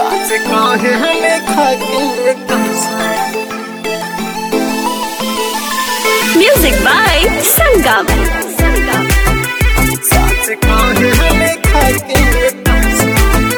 सास कहे लिखा के कसम Music by Sangam. सास कहे लिखा के कसम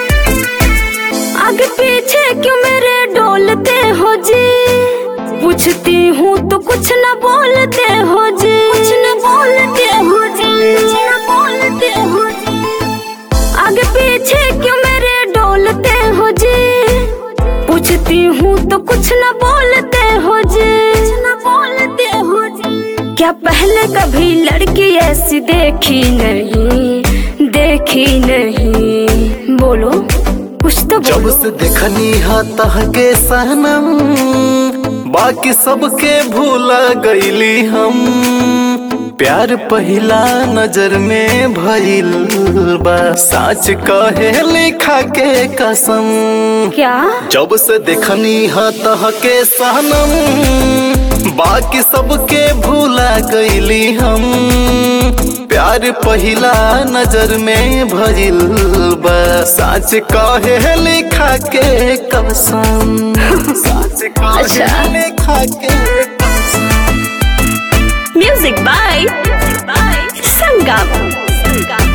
आगे पीछे क्यों मेरे डोलते हो जी पूछती हूँ तो कुछ न बोलते हो जी कुछ न बोलते हो जी कुछ न बोलते हो जी आगे पीछे क्यों मेरे डोलते हो जी पूछती हूँ तो कुछ न बोलते हो जी कुछ न बोलते हो जी क्या पहले कभी लड़की ऐसी देखी नहीं देखी नहीं बोलो कुछ तो जब बोलो से देखनी हा तह के सहनम बाकी सबके भूला गईली हम प्यार पहिला नजर में भइल बा साच कहे लिखा के कसम क्या जब से देखनी हा तह के सहनम बाकी सबके भूला गईली हम प्यार पहिला नजर में भइल बा साच कहे लिखा के कसम साच कहे अच्छा। लिखा के कसम म्यूजिक बाय संगम संगम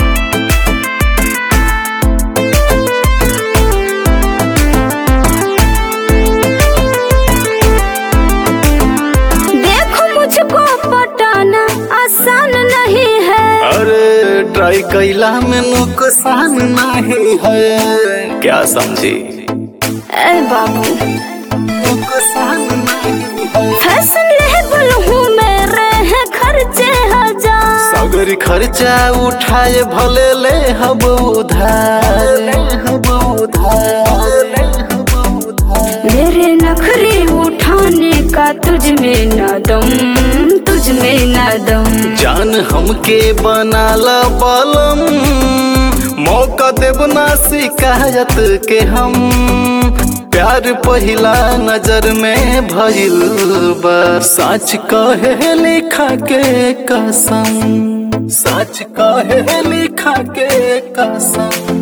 देखो मुझको पटाना आसान नहीं है अरे ट्राई कैला में नुकसान नहीं है क्या समझी ए बाबू नुकसान नहीं है फैशन लेबल हूँ मेरे हैं खर्चे हजार सागर खर्चा उठाए भले ले हब उधार ले हब उधार ले हब उधार मेरे नखरे उठाने का तुझ में न दम तुझ में न दम जान हमके बनाला बलम मौका देब ना शिकायत के हम प्यार पहिला नजर में भइल बा सच कहे लिखा के कसम सच कहे लिखा के कसम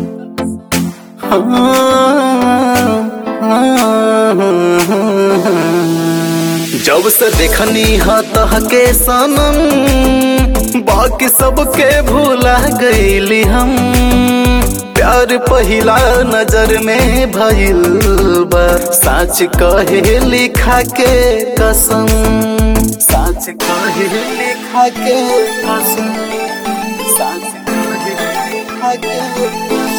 जब से देखनी हा तह के सनम बाकी सबके भूला गईली हम प्यार पहिला नजर में भइल बा सच कहे लिखा के कसम सच कहे लिखा के कसम सच कहे लिखा के कसम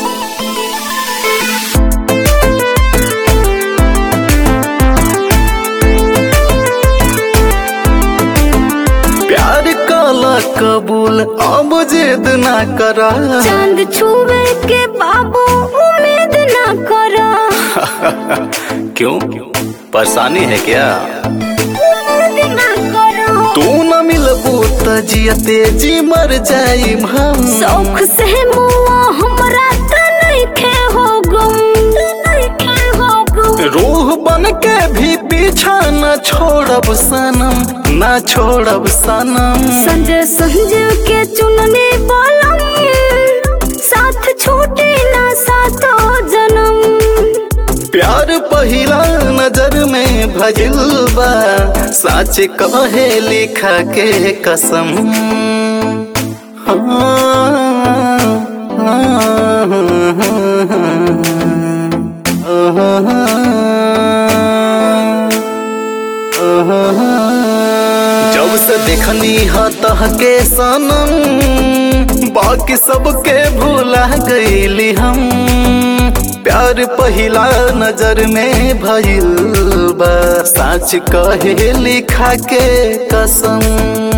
प्यार काला कबूल अब जिद ना करा चांद छुए के बाबू उम्मीद न करा क्यों परेशानी है क्या उम्मीद न करा तू न मिलबू त जियते जी मर जाई हम शौक से मुआ हमरा त नइखे हो गम नइखे हो गम रूह बन के भी पीछा न छोड़ब सनम न छोड़ब सनम संजय संजीव के चुनने बोलम साथ छूटे ना सातो जन्म प्यार पहिला नजर में भजिल बा सच कहे लिखा के कसम जब से देखनी हा तह के सनम बाकी सबके भूला गईली हम प्यार पहिला नजर में भइल बा सच कहे लिखा के कसम